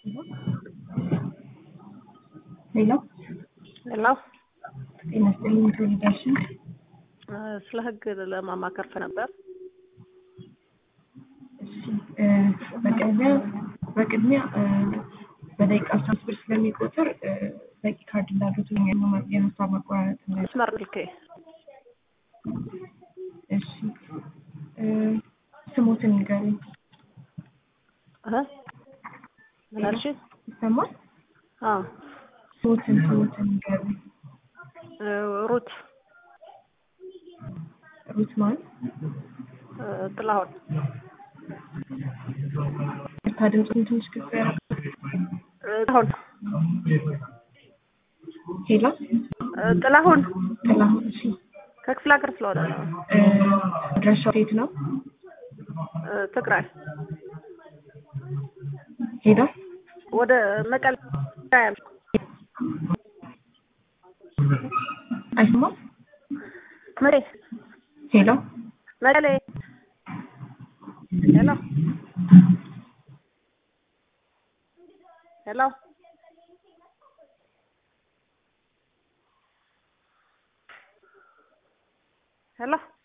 ሄሎ ሄሎ ጤና ይስጥልኝ ተወልዳሽን ስለ ህግ ለማማከር ነበር። እሺ እ በቅድሚያ በቅድሚያ እ በደቂቃ አስራ አምስት ብር ስለሚቆጥር እ በቂ ካርድ እንዳሉት ነው የማ- የሀሳብ መቆራረጥ ነው። መስመር ልኬ እሺ እ ስሞትን ንገሩኝ። እ ምን አልሽ? ይሰማል? አዎ ስሞትን ስሞትን ንገሩኝ። እ ሩት ሩት ማን? እ ጥላሁን እርታ ድምፁን ትንሽ ከፍ ያደርጋል። እ ጥላሁን ሄሎ እ ጥላሁን ጥላሁን እሺ ከክፍለ ሀገር ስለሆነ ነው። እ አድራሻው የት ነው? እ ትግራይ ሄሎ ወደ መቀሌ ያም አይሰማም? መሬ ሄሎ መቀሌ ሄሎ ሄሎ ሄሎ